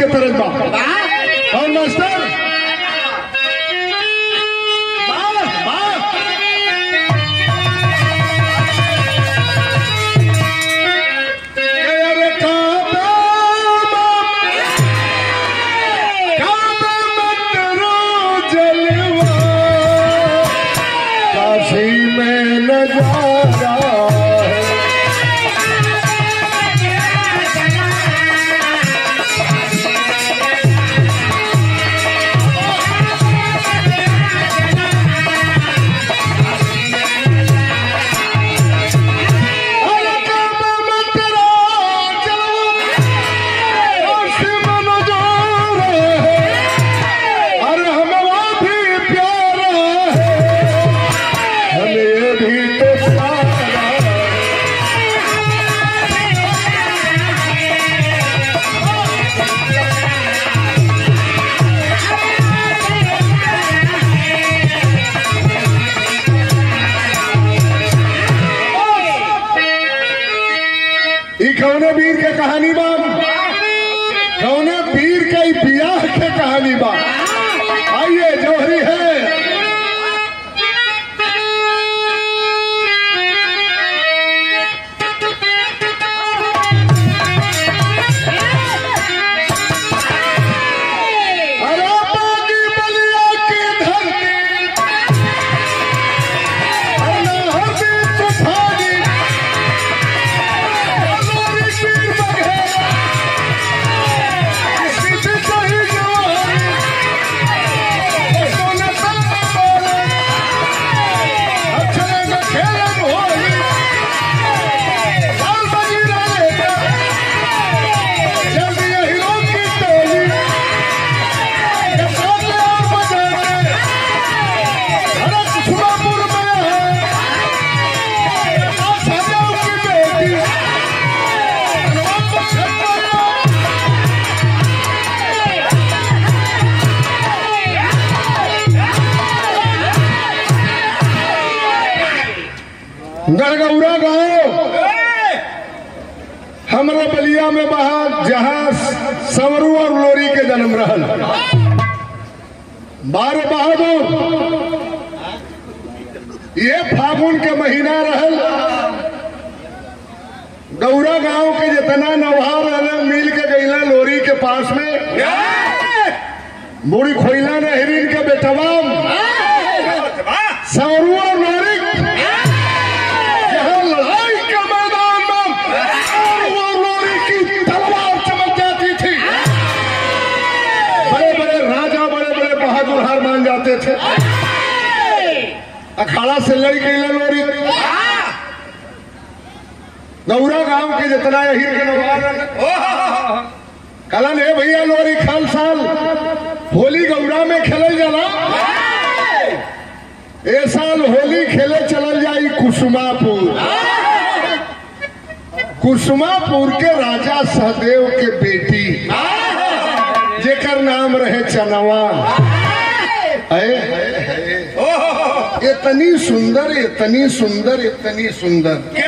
के तरफ बा और मास्टर वाह, वाह। अरे काबा काबा मत रो जलवा काशी में नजारा है अरे काबा मत रो जलवा काशी में नजारा है अरे हमारा भी प्यारा है हमें भी तो प्यारा है ई कौने वीर के कहानी बा कौने वीर के ई बियाह के कहानी बा आइए जौहरी है अरे बागी बलिया की धरती अरे हरदी तूफानी हमारी वीर बघेरा किसी सही जवानी सोने साथ बोले अच्छे में खेलन होली लाल बजीरा लेकर जल्दी हीरो की टोली ये साथ और बजाते अरे कुसुमापुर में है ये साथ सजाओ की बेटी हनुमान छप्पन गड़गौरा गांव हमरा बलिया में बहा जहां संवरू और लोरी के जन्म रहल बारह बहादुर ये फागुन के महीना रहल गौरा गांव के जितना नौहार रहले मिल के गईला लोरी के पास में बूढ़ी खोइला ने हिरिन के बेटवा संवरू और लोरी जहाँ लड़ाई के मैदान में वो लोरी की तलवार चमक जाती थी बड़े बड़े राजा बड़े बड़े बहादुर हार मान जाते थे अखाड़ा से लड़ गई लोरी गौरा गांव के जितना यही के नवाब कलन है भैया लोरी खाल साल होली गौरा में खेलल जाला ए साल होली खेले चलल जाई कुसुमापुर कुसुमापुर के राजा सहदेव के बेटी जेकर नाम रहे चनवा है इतनी सुंदर इतनी सुंदर इतनी सुंदर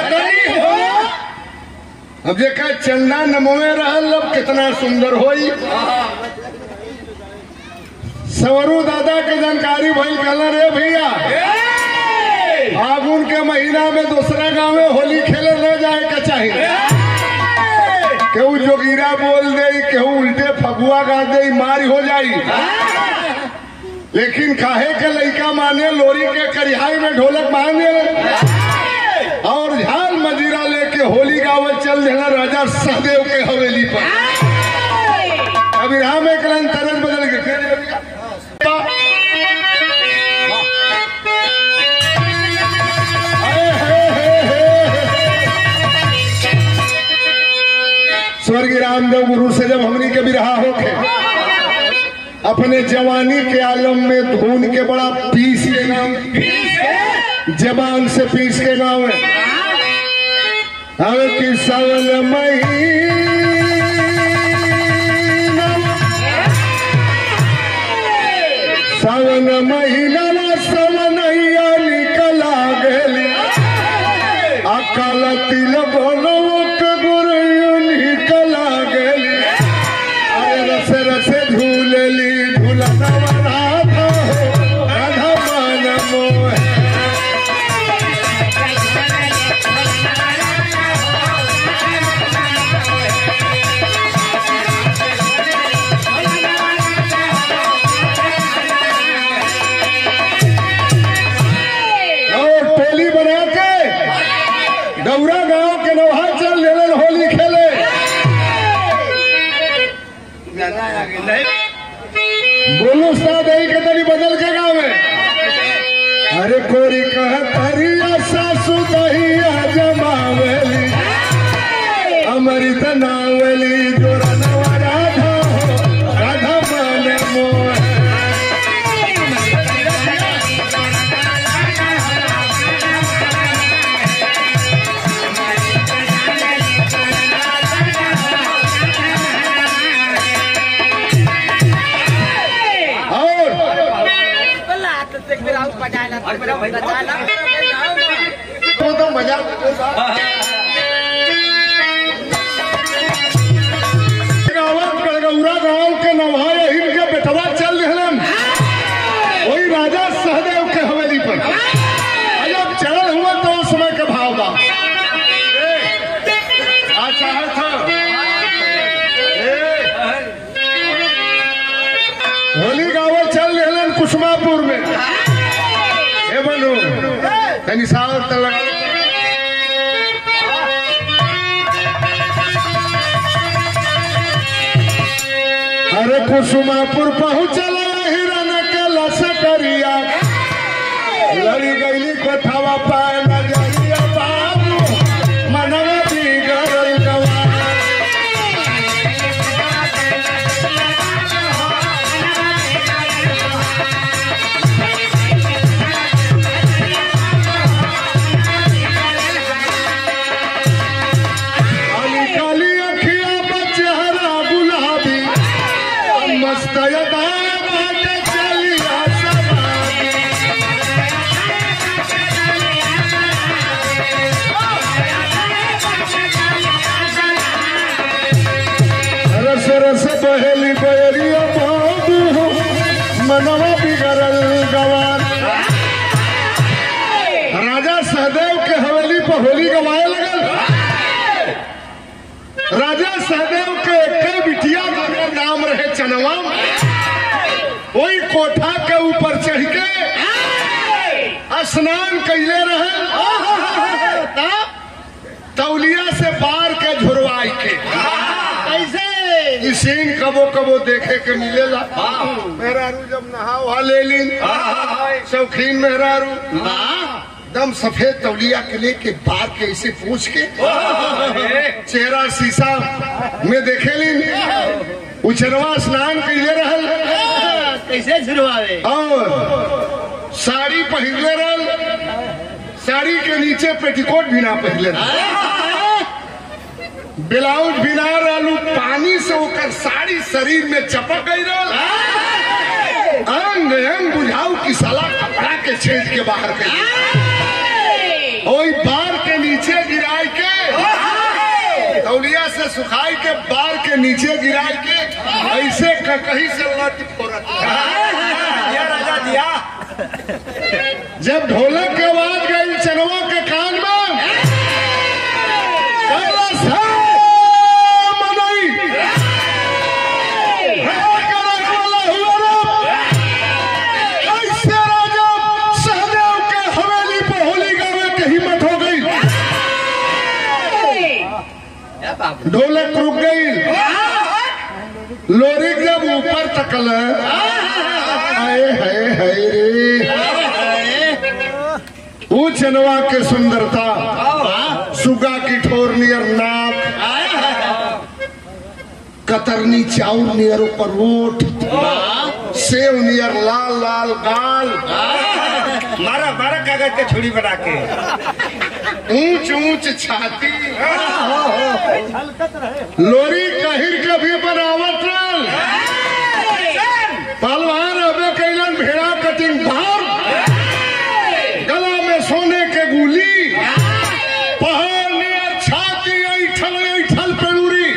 अब जेकर चंदा नमोए रहल अब कितना सुंदर होई सवरू दादा के जानकारी भइल कहला रे भैया फागुन के महीना में दूसरा गांव में होली खेले न जाए के चाहिए केहू जोगीरा बोल दे केहू उल्टे फगुआ गा दे मारी हो जाई लेकिन काहे के लइका माने लोरी के करिहाई में ढोलक बांधे और झाल मजीरा लेके होली गावल चल देना राजा सहदेव के हवेली पर अभी राम एक लाइन तरस बदल के फिर स्वर्गीय रामदेव गुरु से जब हमनी के बिरहा होके अपने जवानी के आलम में धून के बड़ा पीस के नाम जबान से पीस के नाम है हमें कि सावन महीना सावन महीना सवनैया निकला गेली अकाल तिल बनवक गुरु निकला गेली अरे रस गौरा गांव के नौहा चल देलन होली खेले बोलो साहब यही के तरी बदल के गावे अरे कोरी कह तरिया सासु दहिया जमावेली अमृत नावली जोरा नवा राधा हो राधा मन मोह और तो तो मजा गाँव गड़गौरा गांव के नवाए हिल के बेटवा चल रहलन वही राजा सहदेव के हवेली पर और जब चढ़ल हुआ तो उस समय के भाव बा आ चाहत था होली गावल चल रहलन कुसुमापुर में हे बनू तनी सावर त लगा अरे कुसुमापुर पहुंचल हिरन के लसकरिया लड़ी गईली कोठावा पाए नजरिया बाबू मनवा बिगड़ल गवा काली काली अखिया पर चेहरा गुलाबी मस्त अदा बाटे चलिया सवारी रस रस बहेली बयरिया बाबू मनवा बिगड़ल गवार राजा सहदेव के हवेली पर होली गवाए लगल राजा सहदेव के एक बिटिया का नाम रहे चनवा वही कोठा के ऊपर चढ़ के स्नान कैले रहे तब तौलिया से बार के झुरवाई के कैसे ई सीन कबो कबो देखे के मिलेला मेहरारू जब नहा वहा ले लीन शौकीन मेहरारू दम सफेद तौलिया के लेके बार के ऐसे पूछ के चेहरा शीशा में देखे लीन उचरवा स्नान कैले रहल कैसे शुरुआवे और साड़ी पहनले रहल साड़ी के नीचे पेटीकोट भी ना पहनले रहल ब्लाउज भी ना रहलू पानी से ओकर साड़ी शरीर में चपक गई रहल अंग अंग बुझाऊ की साला कपड़ा के छेद के बाहर के ओई बार के नीचे गिराई के तौलिया से सुखाई के बार के नीचे गिराई के ऐसे कहीं से लट फोरत दिया राजा दिया जब ढोलक के आवाज गई चनवा के कान में कैलाश है मनई। है करक वाला हुआ रे। ऐसे राजा सहदेव के हवेली पर होली गावे के हिम्मत हो गई ढोलक रुक गई लोरी जब ऊपर तकल आए हाय हाय रे ऊ चनवा के सुंदरता सुगा की ठोर नियर नाक कतरनी चाउर नियर ऊपर ओठ सेव नियर लाल लाल गाल मारा मारा कागज के छुरी बना के ऊंच ऊंच छाती लोरी कहिर के भी बनावट रहल पहलवान अबे कैलन भेड़ा कटिंग भार गला में सोने के गुली पहाड़ नियर छाती ऐठल ऐठल पेड़ूरी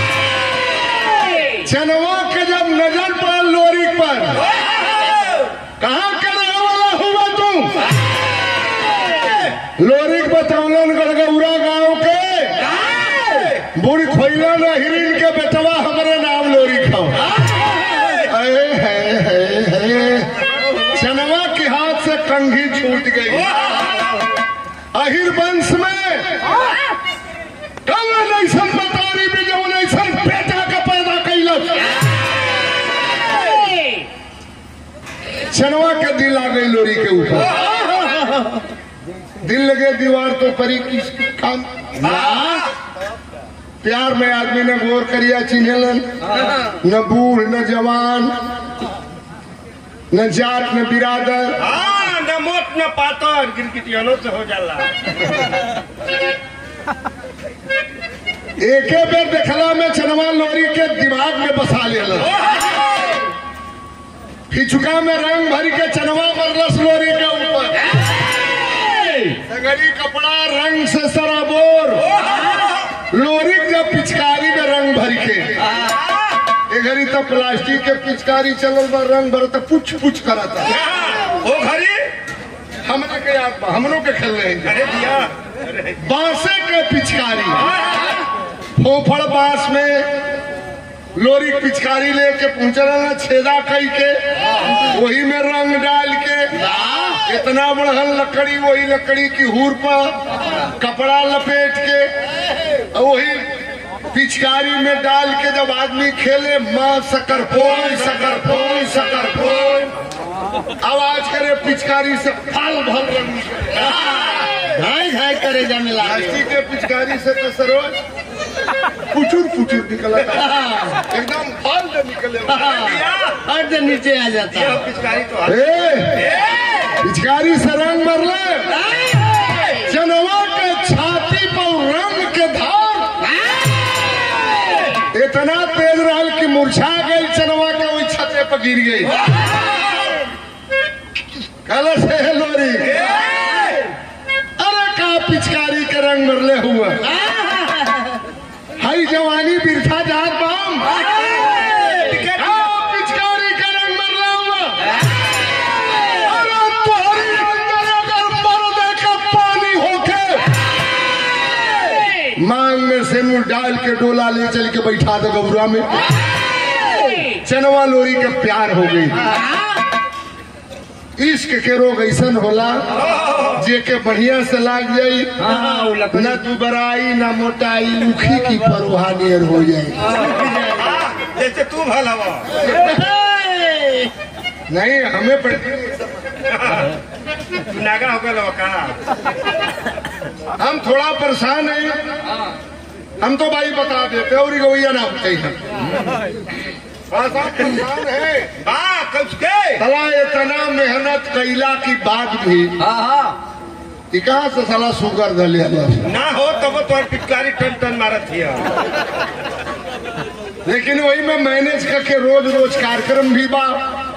चनवा के जब नजर पड़ल लोरी पर कहाँ के रहे वाला हुआ तू लोरिक बतौलन गड़गौरा गांव के बुढ़ खोइला न हिरिन के बेटवा हमरे नाम लोरी खाओ अरे है है है चनवा के हाथ से कंघी छूट गई अहिर वंश में तो करी किस काम प्यार में आदमी न गोर करिया चिन्हलन न बूढ़ न जवान न जात न बिरादर हाँ न मोट न पातर गिरगिटियनों से हो जाला एके बेर देखला में चनवा लोरी के दिमाग में बसा लेला फिचुका में रंग भर के चनवा बरलस लोरी के ऊपर सगरी कपड़ा रंग से सराबोर लोरी जब पिचकारी में रंग भर के ए घड़ी तो प्लास्टिक के पिचकारी चलल बा रंग भर तो पुछ पुछ करता वो घरी हमने के याद बा, हमनों के खेल रहे हैं अरे दिया अरे बांसे के पिचकारी फोफड़ बांस में लोरी पिचकारी लेके पहुंचल ना छेदा कई के वही में रंग डाल के इतना बड़हन लकड़ी वही लकड़ी की हूर पर कपड़ा लपेट के और वही पिचकारी में डाल के जब आदमी खेले माँ शकर फोन शकर फोन शकर फोन आवाज करे पिचकारी से फल भल रंग निकले। घाय घाय करे जाने लागे प्लास्टिक के पिचकारी से तो सरोज पुचुर पुचुर निकला एकदम फाल से निकले और जो नीचे आ जाता ये पिचकारी तो है। ए, पिचकारी से रंग मरले जनवा के छाती पर रंग के धार इतना तेज रहल कि मुरझा गई चनवा के वही छते पर गिर गई कल से है लोरी अरे का पिचकारी के रंग मरले हुआ हाई जवानी बिरथा जात बाम का पिचकारी के रंग मरले हुआ अरे तोहरी अंदर अगर मर्द का पानी होके मांग में सिंदूर डाल के डोला ले चल के बैठा दे गौरा में चनवा लोरी के प्यार हो गई इश्क के रोग ऐसन होला जे के बढ़िया से लाग जाई हाँ वो लकड़ी न दुबराई न मोटाई उखी की परोहा नियर हो जाए हाँ, जैसे तू भल हवा नहीं हमें पड़ तू नागा हो गया का हम थोड़ा परेशान हैं हम तो भाई बता देते और गवैया ना होते हैं थोड़ा सा परेशान है हाँ कब के सला इतना मेहनत कैला की बाद भी हाँ हाँ ई कहाँ से साला शुगर धले हमारे? ना हो तब तो पिचकारी टन टन मारत हिया लेकिन वही में मैनेज करके रोज रोज कार्यक्रम भी बा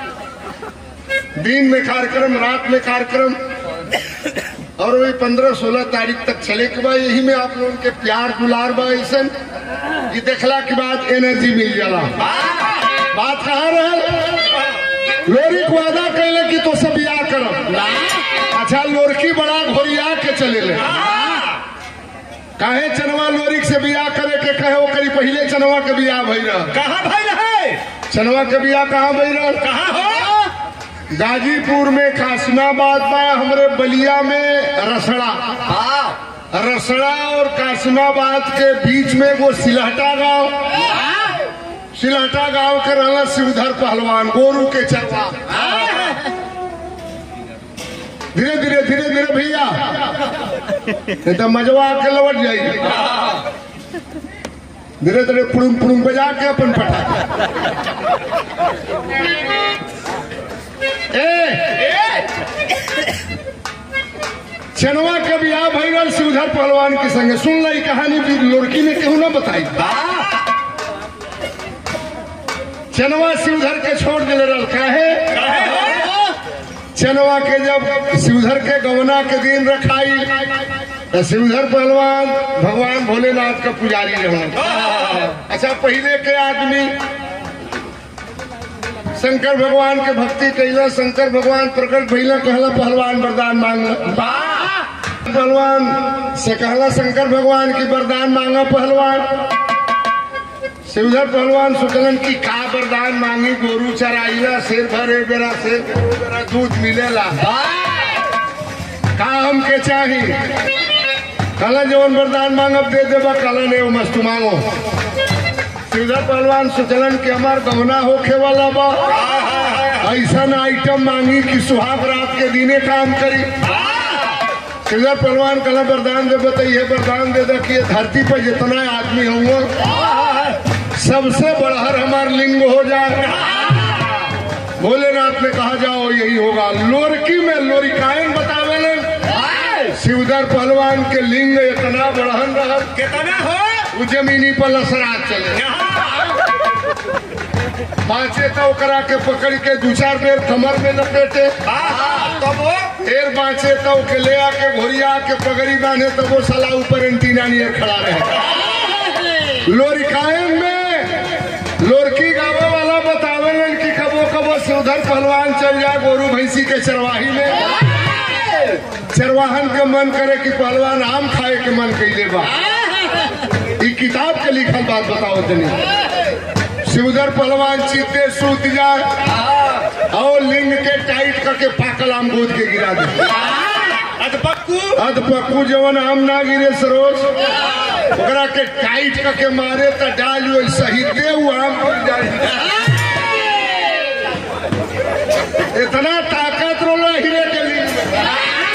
दिन में कार्यक्रम रात में कार्यक्रम और वही पंद्रह सोलह तारीख तक चले के बाद यही में आप लोगों के प्यार दुलार बा ऐसा ये देखला के बाद एनर्जी मिल जाला बात कहाँ रहल लोरी को वादा कैले कि तो सब बियाह करब अच्छा लोरकी बड़ा घोरिया के चले ले काहे चनवा लोरिक से बियाह करे के कहे ओकरी पहले चनवा के बियाह भई रह कहाँ भाई रहे चनवा के बियाह कहाँ भई रह कहाँ हो गाजीपुर में कासिमाबाद बा हमरे बलिया में रसड़ा हाँ रसड़ा और कासिमाबाद के बीच में वो सिलहटा गांव सिलहटा गांव के रहला शिवधर पहलवान गोरू के चरवा धीरे धीरे धीरे धीरे भैया नहीं तो मजवा के लौट जाएगी धीरे धीरे पुड़ुम पुड़ुम बजा के अपन पटा ए चनवा के बियाह भैरल शिवधर पहलवान के संगे सुन लाई कहानी भी लड़की ने केहू ना बताई चनवा शिवधर के छोड़ दिले रल काहे चनवा के जब शिवधर के गवना के दिन रखाई तो शिवधर पहलवान भगवान भोलेनाथ का पुजारी रहे अच्छा पहले के आदमी शंकर भगवान के भक्ति कैला शंकर भगवान प्रकट भैला कहला पहलवान वरदान मांगला पहलवान से कहला शंकर भगवान की वरदान मांगा पहलवान शिवधर पहलवान सोचलन की का वरदान मांगी गोरू चराइला शेर भरे बेरा शेर भरे बेरा दूध मिलेला का हमके चाही कला जवन वरदान मांगब दे देबा कला ने वो मस्त मांगो शिवधर पहलवान सोचलन कि हमार गहना होखे वाला बा ऐसा आइटम मांगी कि सुहाग रात के दिने काम करी श्रीधर पहलवान कला वरदान दे बताइए वरदान दे दे कि ये धरती पर जितना आदमी हुआ सबसे बढ़हर हमार लिंग हो जाए भोलेनाथ ने कहा जाओ यही होगा लोरकी में लोरिकायन बतावे शिवधर पहलवान के लिंग इतना बढ़हन रहा कितना हो वो जमीनी पर लसरात चले पांचे तो करा के पकड़ के दू चार बेर कमर में लपेटे तब वो फिर पांचे तो के ले आके घोरिया के पगड़ी बांधे तो वो सला ऊपर एंटीना नियर खड़ा रहे लोरिकायन में लोरकी गावे वाला बतावेलन कि कबो कबो शिवधर पहलवान चल जाए गोरू भैंसी के चरवाही में चरवाहन के मन करे कि पहलवान आम खाए के मन कैले बा ई किताब के लिखल बात बताओ तनी शिवधर पहलवान चित्ते सूत जाए और लिंग के टाइट करके पाकल आम गोद के गिरा दे अद पक्कू अध पक्कू जवन आम ना गिरे सरोज ओकरा के टाइट करके मारे त डाल वो सही दे वो आम गिर जाए इतना ताकत रोला हीरे के लिंग में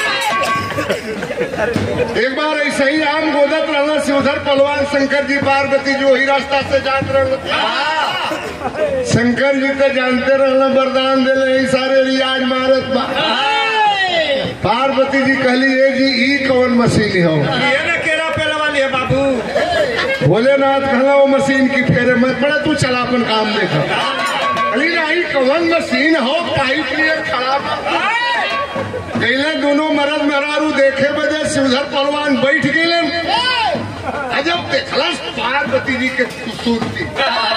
एक बार ऐसे ही आम गोदत रहना शिवधर पहलवान शंकर जी पार्वती जो ही रास्ता से जात रहे शंकर जी तो जानते रहना वरदान दिले ई सारे रियाज मारत बा पार्वती जी कहली ए जी ई कौन मशीन हो ये ना केरा पेला वाली है बाबू भोलेनाथ कहला वो मशीन की फेरे मत पड़ा तू चला अपन काम देखा कहली ना ई कौन मशीन हो पाइप लिए खड़ा बा। गईले दोनों मरद मेहरारू देखे बजे शिवधर पहलवान बैठ गए अजब देखलस पार्वती जी के खूबसूरती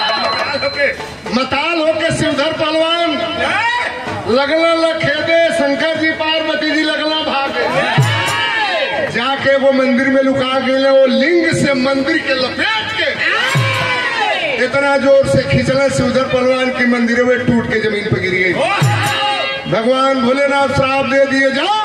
मताल होके शिवधर पहलवान लगला लखेदे शंकर जी पार्वती जी लगला भागे जाके वो मंदिर में लुका गए वो लिंग से मंदिर के लपेट के इतना जोर से खींचला शिवधर पहलवान की मंदिर में टूट के जमीन पर गिर गई भगवान भोलेनाथ श्राप दे दिए जाओ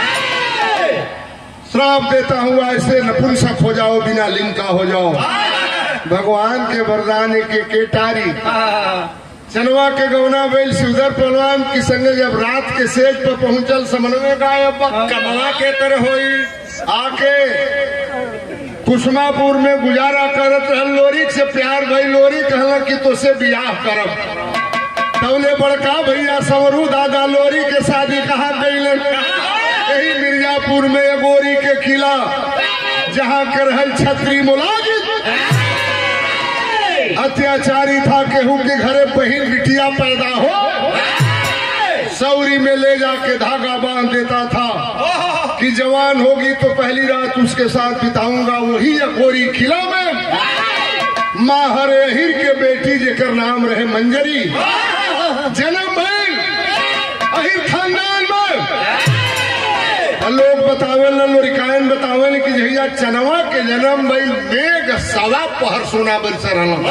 श्राप देता हूँ ऐसे नपुंसक हो जाओ बिना लिंग का हो जाओ भगवान के वरदान के केटारी चनवा के गौना बैल शिवधर पहलवान की संग जब रात के सेज पर पहुंचल समन्वय गायब कमवा के तरह होई आके कुसमापुर में गुजारा करत रहल लोरी से प्यार भई लोरी कहला कि तोसे बियाह करब तौले बड़का भैया संवरू दादा लोरी के शादी कहा गईलन यही मिर्जापुर में एगोरी के किला जहाँ के रहल छत्री मुलाजिम अत्याचारी था केहू के घरे बहन बिटिया पैदा हो सौरी में ले जाके धागा बांध देता था कि जवान होगी तो पहली रात उसके साथ बिताऊंगा वही अकोरी किला में माहर अहिर के बेटी जेकर नाम रहे मंजरी जन्म भइल अहिर खानदान में और लोग बतावे लोरिकायन बतावे कि जहिया चनवा के जन्म भइल मेघ सवा पहर सोना बन से रहल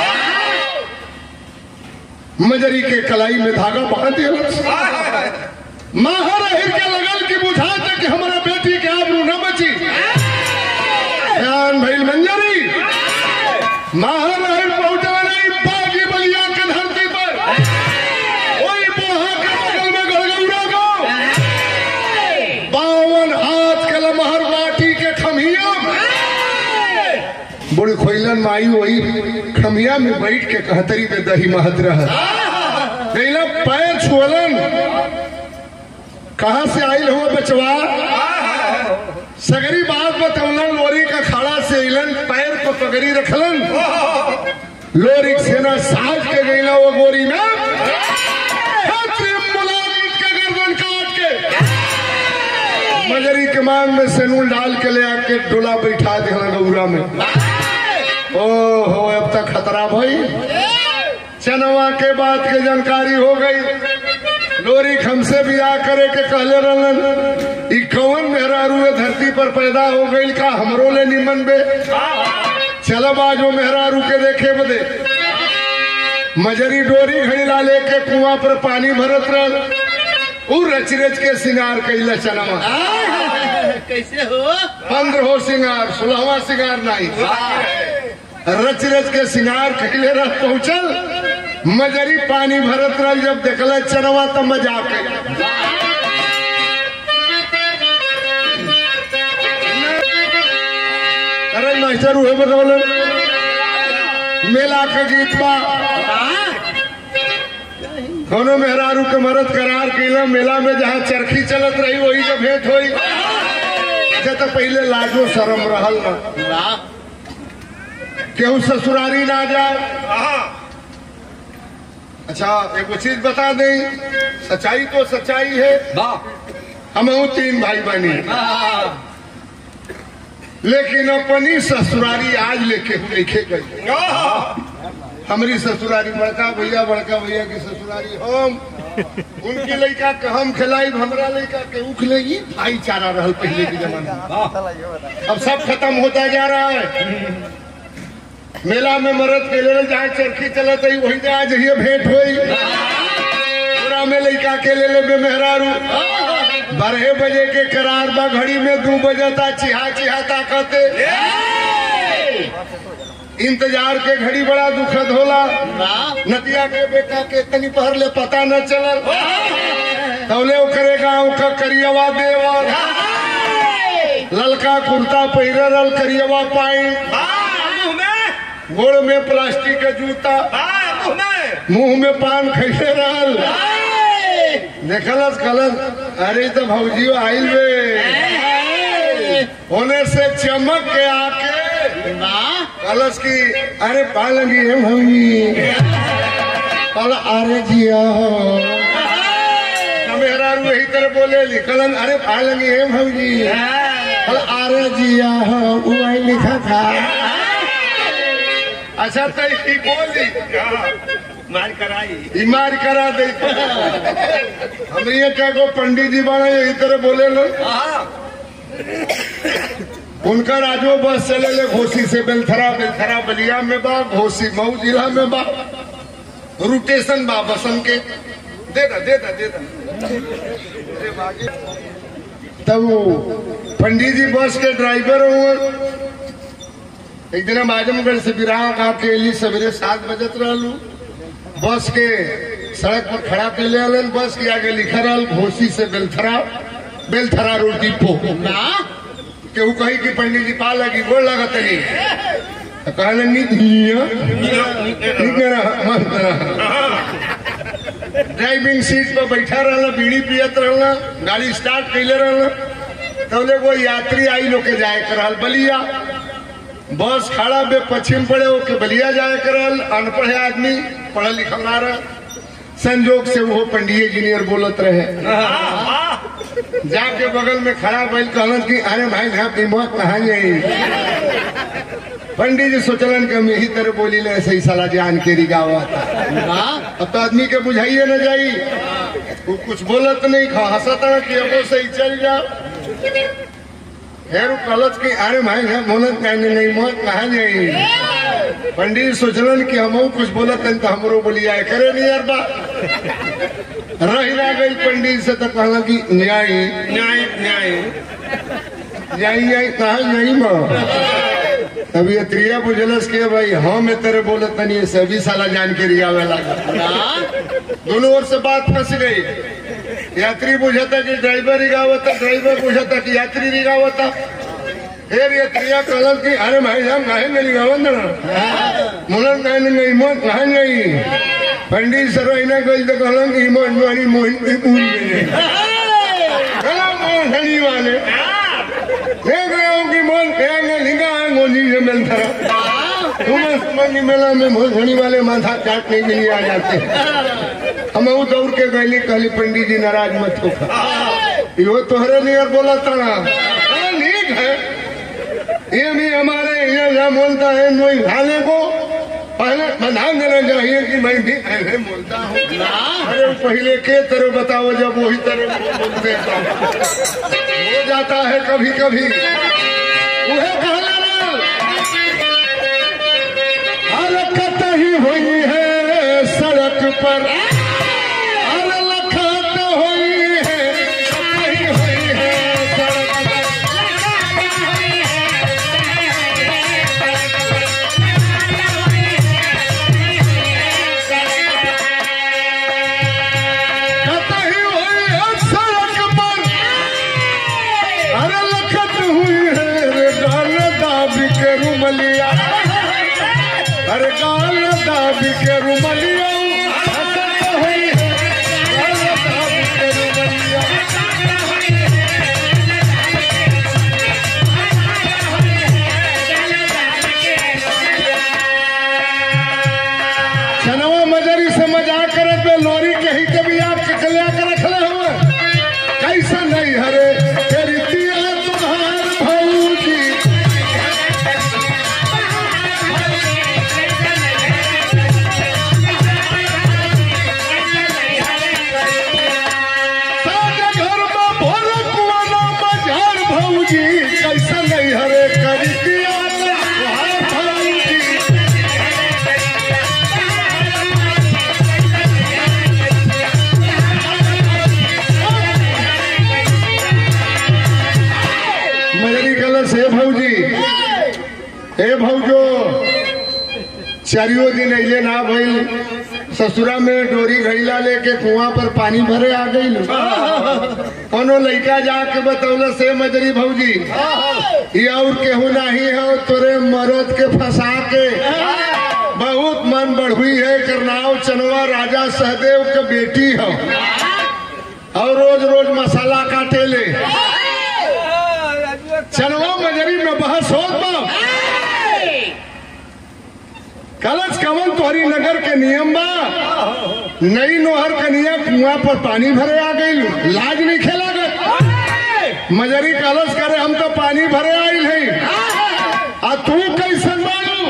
मजरी के कलाई में धागा बांध दिया माहर अहिर के लगल की बुझा तक कि हमारा बेटी के आबरू न बची ध्यान भइल मंजरी माहर अहिर पहुंचा नहीं बागी बलिया के धरती पर वही बोहा के बगल में गड़गौरा गांव बावन हाथ के लमहर बाटी के खमिया बुढ़ी खोइलन माई वही खमिया में बैठ के कहतरी में दही महत रह गईला पैर छुअलन कहा से आयल हुआ बचवा सगरी बात बतौलन लोरी का खाड़ा से अलन पैर पर पगड़ी रखलन लोरी के सेना साज के गईला वो गोरी में छात्र मुलाजिम के गर्दन काट के मजरी के मांग में सेनूल डाल के ले आके डोला बैठा देना गौरा में ओ हो अब तक खतरा भाई चनवा के बात के जानकारी हो गई लोरी हमसे बियाह करे के कहले रहलन ई कौन मेहरारू है धरती पर पैदा हो गई का हमरो ले निमन बे चलब आज वो मेहरारू के देखे बदे मजरी डोरी घड़ीला लेके कुआं पर पानी भरत रहल उ रच रच के सिंगार कैला चनवा कैसे हो पंद्रहो सिंगार सोलहवा सिंगार नहीं रच रच के सिंगार कैले रह पहुंचल मजरी पानी भरत रह जब देखल चनवा तो मजाक अरे मास्टर उहे बतौलन मेला के गीत बा कोनो मेहरारू के मरद करार कैला मेला में जहाँ चरखी चलत रही वही जब भेंट होई अच्छा तो पहले लाजो शरम रहल ना केहू ससुरारी ना जाए हाँ अच्छा एक चीज बता दें सच्चाई तो सच्चाई है हम हूँ तीन भाई बहनी लेकिन अपनी ससुरारी आज लेके लिखे गई हमारी ससुरारी बड़का भैया बड़का भैया की ससुरारी हम उनकी लड़का के हम खिलाई हमारा लड़का के ऊ खिलाई भाईचारा रहल पहले के जमाने में अब सब खत्म होता जा रहा है मेला में मरद के ले जहाँ चरखी चलत है वही जहाँ जहिए भेंट हुई पूरा में लड़का के ले ले मेहरारू बारह बजे के करार बा घड़ी में दो बजे ता चिहा चिहा ताकते इंतजार के घड़ी बड़ा दुखद होला नदिया के बेटा के तनी पहर ले पता न चलल तौले ओकरे गाँव का करियवा देवा ललका कुर्ता पहिरे रल करियवा पाई मुंह में गोड़ में प्लास्टिक के जूता हाँ मुंह में मुंह में पान खैसे रहल देखलस कलस अरे तो भौजी आइल बे होने से चमक के आके कलश की अरे पा लगी है भौजी कल अरे जिया हो मेरा यही तरह बोले लिखलन अरे पा लगी है भौजी कल अरे जिया हो वो आई लिखा था अच्छा तो ही बोली हाँ, मार कराई बीमार करा दे हमरे यहाँ क्या को पंडित जी बना यही तरह बोले लो उनका राजो बस चले ले घोसी से बेलथरा बेलथरा बलिया में बा घोसी मऊ जिला में बा रोटेशन बा बसन के दे दा दे दा दे दा तब वो पंडित जी बस के ड्राइवर हुए एक दिन हम आजमगढ़ से बिराह का के अली सवेरे सात बजत रहलू बस के सड़क पर खड़ा के ले आलन बस के आगे लिखा रहल घोसी से बेलथरा बेलथरा रोड डिपो केहू कही कि पंडित जी पा लगी गोड़ लगत नहीं तो कहले नित हिया ठीक है ना मस्त रहा। ड्राइविंग सीट पर बैठा रहला बीड़ी पियत रहला गाड़ी स्टार्ट कैले रहला तब वो यात्री आई लोग के जाए करल बलिया बस खड़ा बे पश्चिम पड़े ओके बलिया जाए करल अनपढ़ आदमी पढ़ल लिखल ना रह संजोग से वो पंडित इंजीनियर बोलत रहे जाके बगल में खड़ा बैल कहलन कि अरे भाई यहाँ की मौत कहा जाई पंडित जी सोचलन कि हम यही तरह बोली ले सही साला जान के रिगावत अब तो आदमी के बुझाइए न जाई वो कुछ बोलत नहीं खा हंसता कि अब सही चल जा फिर कहलत कि अरे भाई यहाँ मोनत कहने नहीं मौत कहा जाई पंडित सोचलन कि हम कुछ बोलत हन तो हमरो बोलिया करे नहीं यार बा रही रह गई पंडित से तो कहला कि न्याय न्याय न्याय न्याय न्याय कहा नहीं माँ अभी त्रिया बुझलस के भाई हम तेरे बोले तनी सभी साला जान के रियावे लगा दोनों ओर से बात फंस गई यात्री बुझाता कि ड्राइवर रिगावता ड्राइवर बुझाता कि यात्री रिगावता फिर ये त्रिया कहलन कि अरे भाई साहब काहे नहीं रिगावत ना मुलन काहे नहीं मोहन काहे नहीं पंडित सर इना गई तो कहलन कि मोहन वाली मोहन की भूल गई कहला मोहन हनी वाले देख रहे हो कि मोहन कहेंगे लिंगा है गोजी से मिलता तुम्हें समझ मेला में मोहनी वाले माथा काटने के लिए आ जाते हैं हम वो दौड़ के गली कहली पंडित जी नाराज मत हो यो तोहरे नियर बोला तड़ा हाँ, ठीक है ये भी हमारे यहाँ जहाँ बोलता है नोई खाने को पहले बता देना चाहिए कि मैं भी ऐसे बोलता हूँ अरे पहले के तरह बताओ जब वही तरह बोलते हैं तो। हो जाता है कभी कभी उहे कहला ना हरकत ही हुई है सड़क पर हरकत हुई है कहीं हुई है सड़क पर कतई हुई है सड़क पर अरे लखत हुई है रे गान दाब के के रुमलिया अरे गाल दाबी के रुमलिया हंसत होई है गाल दाबी के रुमलिया चनवा मजरी से मजाक करत में लोरी के ही कभी आप ककलिया कर रखले हुए कैसा नहीं हरे तेरी दिया तुम्हार भौजी सारे घर में भोर कुआना मझार भौजी कैसा नहीं हरे करी दिया तुम्हार भौजी मजरी कलश हे भौजी हे भौजो चारियों दिन अइले ना भइल ससुरा में डोरी घैला लेके कुआं पर पानी भरे आ गई कोनो लइका जाके बतौल से मजरी भौजी ये और केहू नहीं है तोरे मरद के फंसा के बहुत मन बढ़ुई है करनाव चनवा राजा सहदेव के बेटी हो और रोज रोज मसाला काटे ले चनवा मजरी में बहस होत बा कलच कवन तोहरी नगर के नियम बा नई नोहर कनिया कुआं पर पानी भरे आ गई लाज नहीं खेला गए मजरी कलश करे हम तो पानी भरे आइल है आ तू कैसन मानू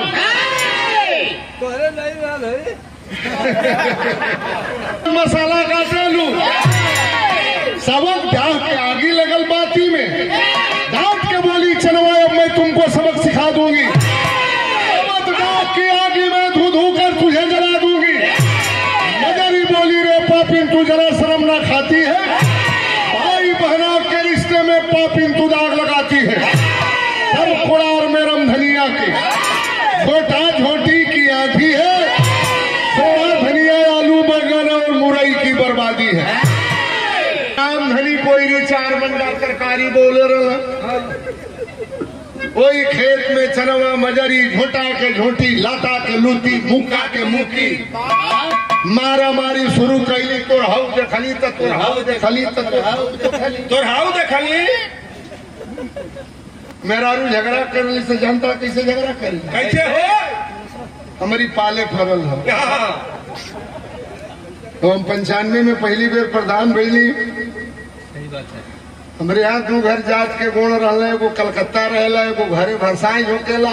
मसाला काटे लू सबक डाह के आगे लगल बाती में डांट के बोली चलवा अब मैं तुमको सबक सिखा दूंगी मत डाक की आगे मैं धू धू कर तुझे जला दूंगी मजरी बोली रे पापिन तू जरा शर्म ना खाती है भाई बहना के रिश्ते में पापिन तू दाग लगाती है सब कुड़ार में रमधनिया के छोटा झोटी की आधी है सोना धनिया आलू बैगन और मुरई की बर्बादी है राम धनी कोई रे चार बंदा तरकारी बोले रहा कोई खेत में चनवा मजरी झोटा के झोटी लाता के लूटी मुक्का के मुक्की मारा मारी शुरू कैली तोर हाउ देखली त तोर हाउ देखली त तोर हाउ देखली तोर हाउ देखली मेहरारू झगड़ा करने से जनता कैसे झगड़ा करी कैसे हो हमारी पाले फरल है हाँ, तो हम पंचानवे में पहली बेर प्रधान भैली हमारे यहाँ दू घर जात के गुण रहले एगो कलकत्ता रहेला एगो घरे भरसाई होकेला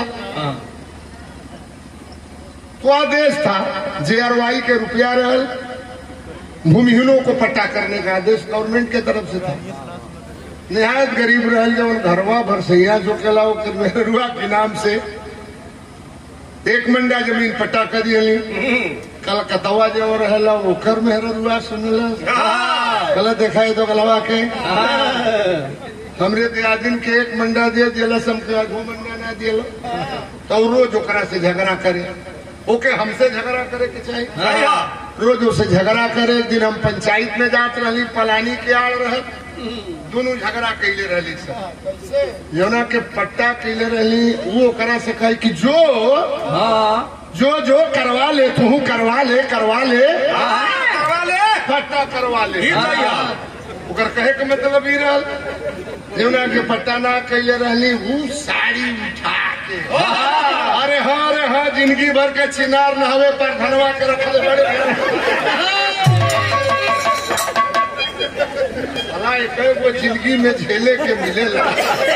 तो आदेश था जेआरवाई के रुपया रहल भूमिहीनों को पट्टा करने का आदेश गवर्नमेंट के तरफ से था निहायत गरीब रहल जब घरवा भरसैया जो केला वो मेहरुआ के नाम से एक मंडा जमीन पट्टा कर दियली कलकत्तवा जो रहेला ओकर मेहरुआ सुनला गलत देखा है तो गलवा के हमरे दियादिन के एक मंडा दे दिला हमके दो मंडा ना दिला तो रोज ओकरा से झगड़ा करे ओके हमसे झगड़ा करे के चाहिए रोज उससे झगड़ा करे एक दिन हम पंचायत में जात रही पलानी के आड़ रहे दोनों झगड़ा कैले रहली सब जौना के पट्टा कैले रहली वो ओकरा से कहे कि जो जो जो करवा ले तू करवा ले करवा ले करवा ले पट्टा करवा ले ई भैया। ओकर कहे के मतलब ई रहल जौना के पट्टा ना कैले रहली वो साड़ी उठा के अरे हाँ अरे हाँ जिंदगी भर के चिनार नहवे पर धनवा के रखले बड़े भला एक गो जिंदगी में झेले के मिलेला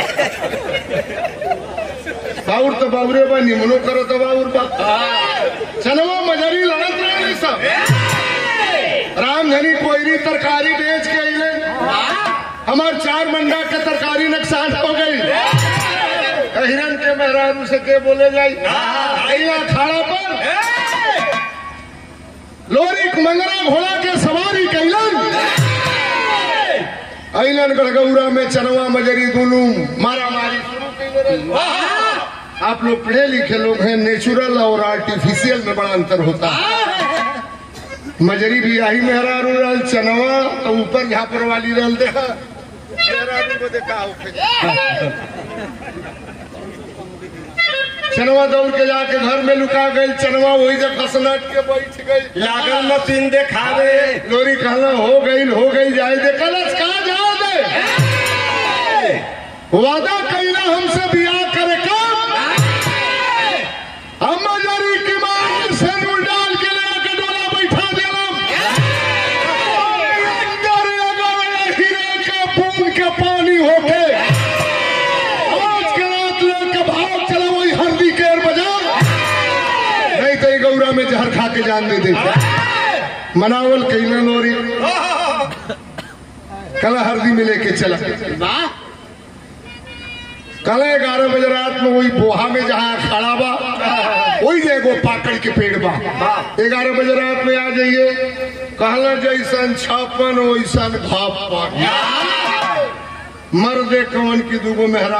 बाउर तो बाउरे बा निमनो करो तो बाउर बा चनवा मजरी लड़त रहे सब रामधनी कोयरी तरकारी बेच के अइले हमार चार मंडा के तरकारी नुकसान हो गई हिरन के मेहरारू से के बोले जाई अइला खाड़ा पर लोरी मंगरा घोड़ा के सवारी कैलन अइलन गड़गौरा में चनवा मजरी दुनू मारा मारी शुरू कैले रहे आप लोग पढ़े लिखे लोग हैं नेचुरल और आर्टिफिशियल में बड़ा अंतर होता है मजरी भी आई मेहरारू रहल चनवा तो ऊपर झापर वाली रहल देखा मेहरारू को देखा होके चनवा दौड़ के जाके घर में लुका गई चनवा वही जब कसनट के बैठ गई लागल मशीन देखावे लोरी कहला हो गई हो गई जाए दे कलश कहा जाओ दे वादा कैला हमसे बियाह करे काम हम मजरी की मांग से नूर डाल के लेके डोला बैठा देलम अंदर अगर हीरे के बूंद के पानी होके आज के रात लेके भाग चला वही हल्दी केर बाजार नहीं तो ये गौरा में जहर खा के जान दे दे मनावल कैला लोरी कल हल्दी में लेके चला वाह कल ग्यारह बजे रात में वही बोहा में जहाँ खड़ा बा वही जे एगो पाकड़ के पेड़ बा ग्यारह बजे रात में आ जाइए कहला जैसन छप्पन वैसन घापन मर्दे कवन की दूगो मेहरा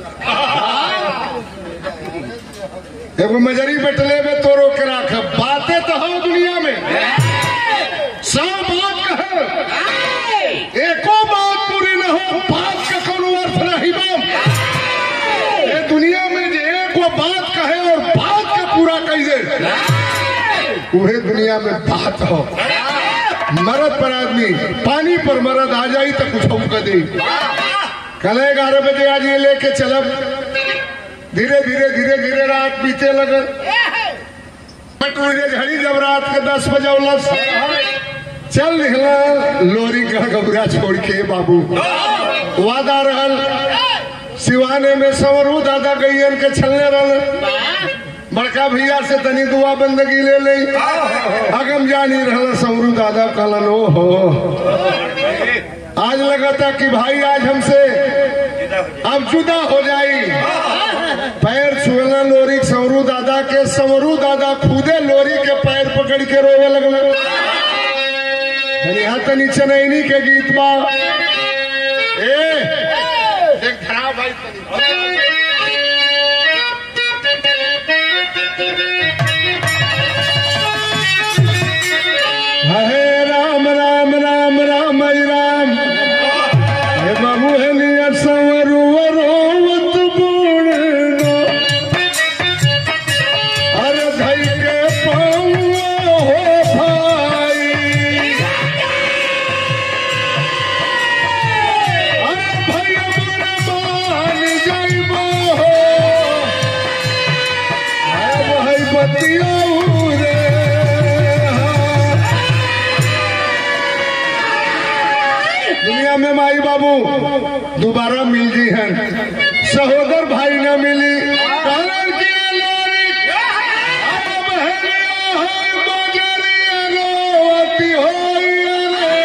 एगो मजरी बैठले में तोरो के राख बातें तो हो दुनिया में सब बात कहे एको बात पूरी न हो बात का कोनो अर्थ नहीं बा ये दुनिया में जे एक वो बात कहे और बात का पूरा कही दे उहे दुनिया में बात हो मरद पर आदमी पानी पर मरद आ जाई तो कुछ हम कर दे कल ग्यारह बजे आज ये लेके चलब धीरे धीरे धीरे धीरे रात बीते लगल पटुरे झड़ी जब रात के दस बजे उलस चल निकला लोरी का घबरा छोड़ के बाबू वादा रहल सिवाने में सवरू दादा गैयन के छलने रहल बड़का भैया से तनी दुआ बंदगी ले ली अगम जानी रहल सवरू दादा कहलन ओ हो आज लगा था कि भाई आज हमसे अब जुदा हो जाई पैर छुएला लोरी के सवरू दादा के सवरू दादा खुदे लोरी के पैर पकड़ के रोवे लगल तनी हाथ नीचे नहीं के गीत बा ए देख धरा भाई तनी हे राम राम राम राम हरि राम हे बाबू हे नियर संवरू रोवत बूढ़ अरे धई के पाऊँ हो भाई अरे भैया मोरे मान जाइबो हो अरे भाई बतियाऊ रे दुनिया में माई बाबू दोबारा मिल जी हैं सहोदर भाई न मिली कहलन कि लोरी अब बहनिया होई बजरिया रोवती होई रे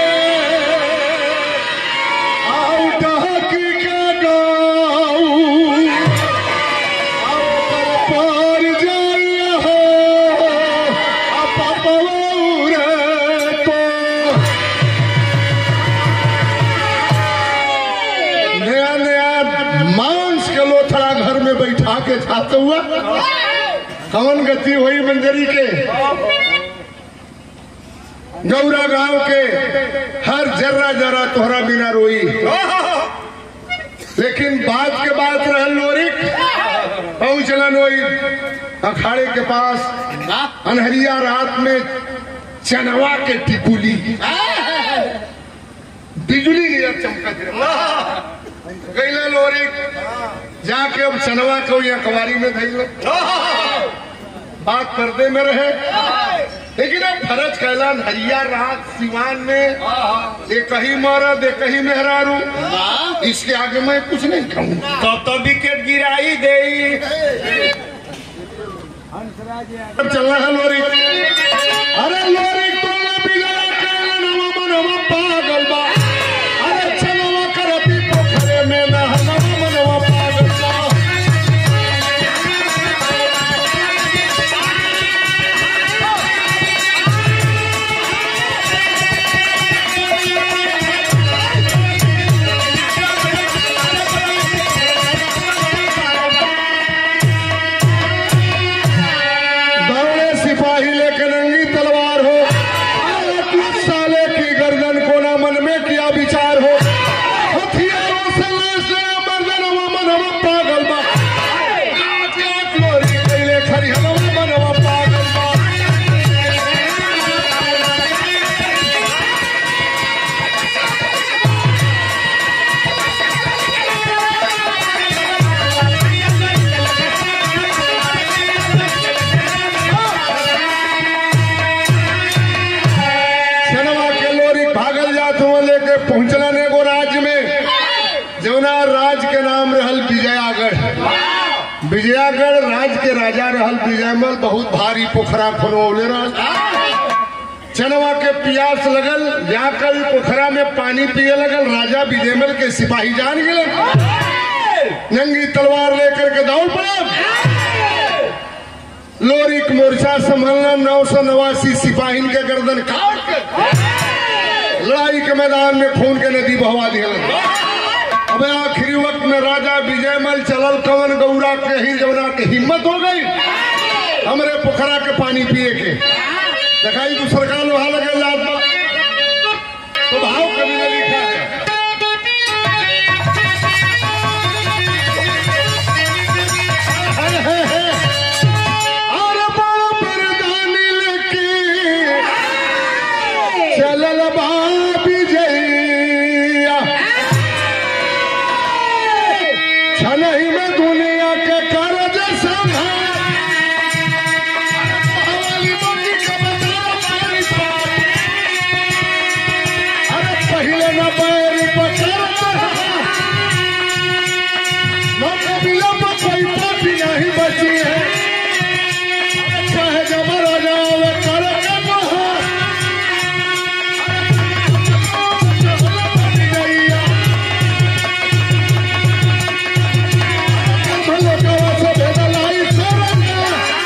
आउ डहकी के गाऊ आउ कर पार जाइए हो आ पपवऊ रे तो नया नया मांस के लोथड़ा घर में बैठा के खाते हुआ कौन गति हुई मंजरी के गौरा गांव के हर जर्रा जर्रा तोहरा बिना रोई लेकिन बात के बात रहल लोरिक पहुंचलन वही अखाड़े के पास अनहरिया रात में चनवा के टिकुली बिजली नियर चमकत रहे गईले लोरी जाके अब चनवा को यहाँ कवारी में धैल बात पर्दे में रहे लेकिन अब फरज कैलान हरिया रात सिवान में एक ही मरद एक ही मेहरारू इसके आगे मैं कुछ नहीं कहूँ तब तो विकेट गिराई दे अब चल रहा है लोरी अरे लोरी तोला बिगड़ा कैलान हवा मनवा पागल बा अरे चनवा करती पोखरे में नहनवा मनवा पागल बा दौड़े सिपाही लेकर नंगी तलवार हो अरे कुछ साले की गर्दन कोना नाम रहल विजयागढ़ विजयागढ़ राज के राजा रहल विजयमल बहुत भारी पोखरा खुनवले रहल चनवा के प्यास लगल जाकर ई पोखरा में पानी पिए लगल राजा विजयमल के सिपाही जान गए नंगी तलवार लेकर के दौड़ पड़ा लोरिक मोर्चा संभलना नौ सौ नवासी सिपाहीन के गर्दन काट के लड़ाई के मैदान में खून के नदी बहवा दिया अब आखिरी वक्त में राजा विजयमल चलल कवन गौरा के ही जमुना के हिम्मत हो गई हमरे पोखरा के पानी पिए के दिखाई तू सरकार लोहा लगे जात बा तो भाव कभी ने लिखा है और बड़ा परदानी लेके चलल बा विजया छनही में दुनिया के कर्ज संभाल हवाली बंदी के बदला पानी पार। अरे पहले न पैर पकड़ न कबीला पर कोई पापी नहीं बची है चाहे जबर हो जाओ कर के बहार। गैया भले कवा से भेदलाई सरंगा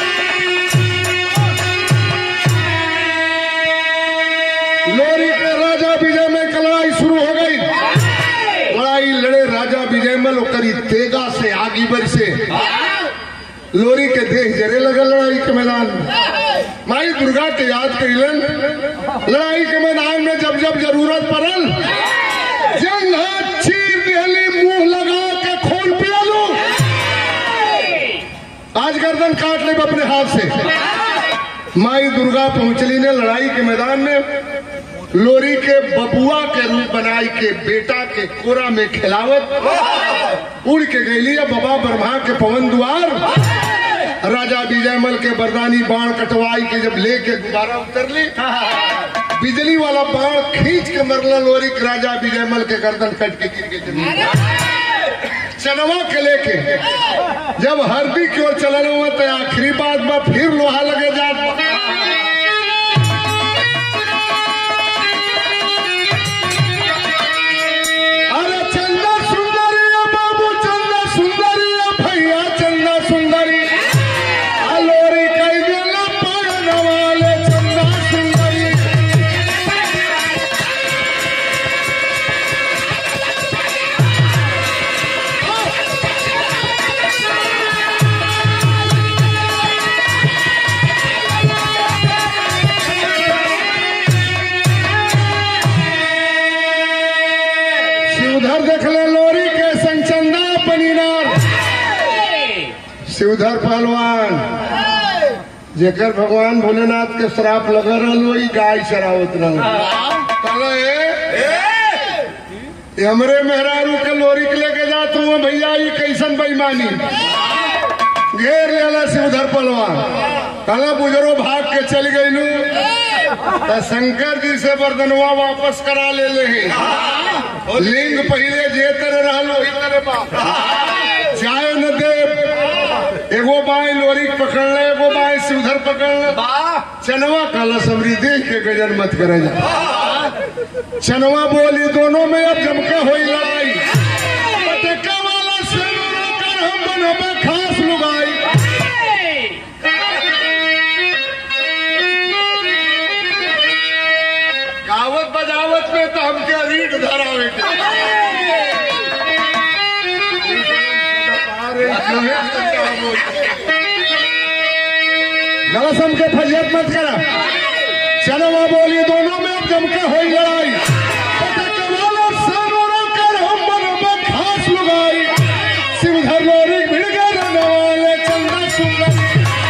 लोरी के राजा विजय में एक लड़ाई शुरू हो गई लड़ाई लड़े राजा विजयमल ओकरी तेगा से आगी बर से लोरी के देह जरे लगल लड़ाई के मैदान में माई दुर्गा के याद करिलन लड़ाई के मैदान में जब जब जरूरत पड़ल जंग चीर दिहली मुंह लगा के खून पिया लो आज गर्दन काट ले अपने हाथ से माई दुर्गा पहुंचली ने लड़ाई के मैदान में लोरी के बबुआ के रूप बनाई के बेटा के कोरा में खिलावत उड़ के गईली है बाबा ब्रह्मा के पवन द्वार राजा विजयमल के बरदानी बाण कटवाई के जब लेके दोबारा उतरली बिजली वाला बाण खींच के मरला लोरी के राजा विजयमल के गर्दन कट के गिर के जमीन पर। चनवा के लेके जब हरदी की ओर चलन हुआ तो आखिरी बात में फिर लोहा लगे जात बा। अरे चंदा सुंदरी बाबू चंदा सुंदरी भैया चंदा सुंदरी अलोरी कई दिल पड़न वाले चंदा सुंदरी शिवधर देख ले लोरी के संग चंदा पनीनार शिवधर पहलवान जेकर भगवान भोलेनाथ के श्राप लग रहल वही गाय चरावत रहल कहलो ए ये हमरे मेहरारू के लोरी के लेके जात हूँ भैया ये कैसन बेईमानी घेर लेला शिवधर पहलवान कहला बुजरो भाग के चल गईलू तो शंकर जी से वरदनवा वापस करा ले ले हैं। लिंग पहले जे तरह रहल वही तरह बा जाए न दे एगो बाई लोरी पकड़ ले एगो बाई शिवधर पकड़ ले चनवा काला समरी देख के गजर मत करे जा चनवा बोली दोनों में अब जमके हुई लड़ाई पटका वाला से कर हम बनबे खास लुगाई गावत बजावत में तो हमके रीढ़ धरावे के गलसम के फजियत मत करा चलो वहाँ बोली दोनों में अब जमके हुई लड़ाई पटक वाला सनोरा कर हम बनबे खास लुगाई शिवधर लोरी भिड़ गए रहने वाले चंदा सुंदर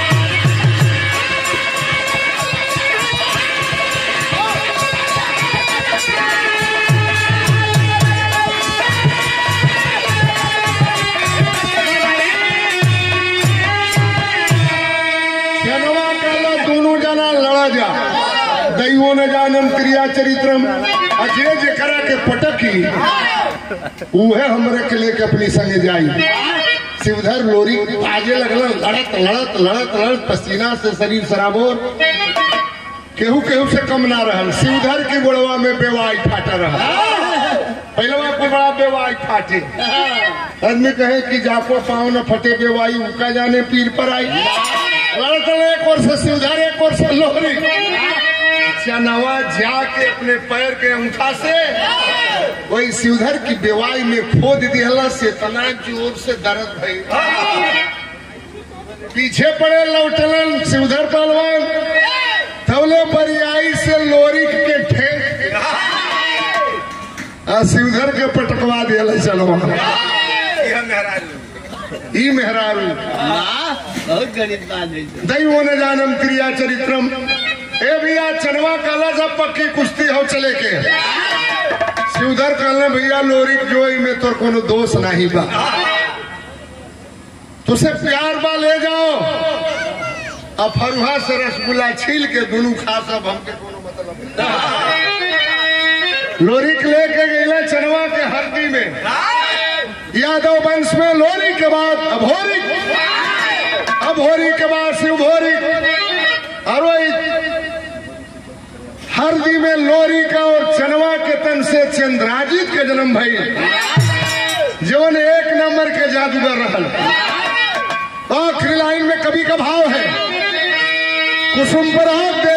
जनवा काला दोनों जना लड़ा जा दैवो न जानम क्रिया चरित्रम अजय जे करा के पटकी उहे हमरे के लेके अपनी संगे जाई शिवधर लोरी आगे लगल लड़त लड़त लड़त लड़त पसीना से शरीर सराबोर केहू केहू से कम ना रहल शिवधर की गोड़वा में बेवाई फाटा रहा पहलवा को बड़ा बेवाई फाटे आदमी कहे कि जाको पाँव न फटे बेवाई उनका जाने पीर पर आई लड़त एक और से शिवधर एक और से लोहरी चनवा जाके अपने पैर के अंगूठा से वही शिवधर की बेवाई में खोद दिहला से इतना जोर से दर्द भई पीछे पड़े लौटलन शिवधर पहलवान थवले बरियाई से लोरी के ठेक आ शिवधर के पटकवा दिया चलो यह मेहरारू ई मेहरारू वाह बहुत गणित बात है दैवो न जानम क्रिया चरित्रम ए भैया चनवा काला जब पक्की कुश्ती हो चले के शिवधर कहले भैया लोरी जो में तोर कोनो दोष नहीं बा तुसे प्यार बा ले जाओ अब फरुहा से रसगुल्ला छील के दोनों खा सब हमके कोनो मतलब नहीं। लोरी के लेके गईले चनवा के हरदी में यादव वंश में लोरी के बाद अभोरी अभोरी के बाद शिवभोरी और वही हरदी में लोरी का और चनवा के तन से चंद्राजित के जन्म भई जीवन एक नंबर के जादूगर रहल आखिरी लाइन में कवि का भाव है कुसुम पर हाथ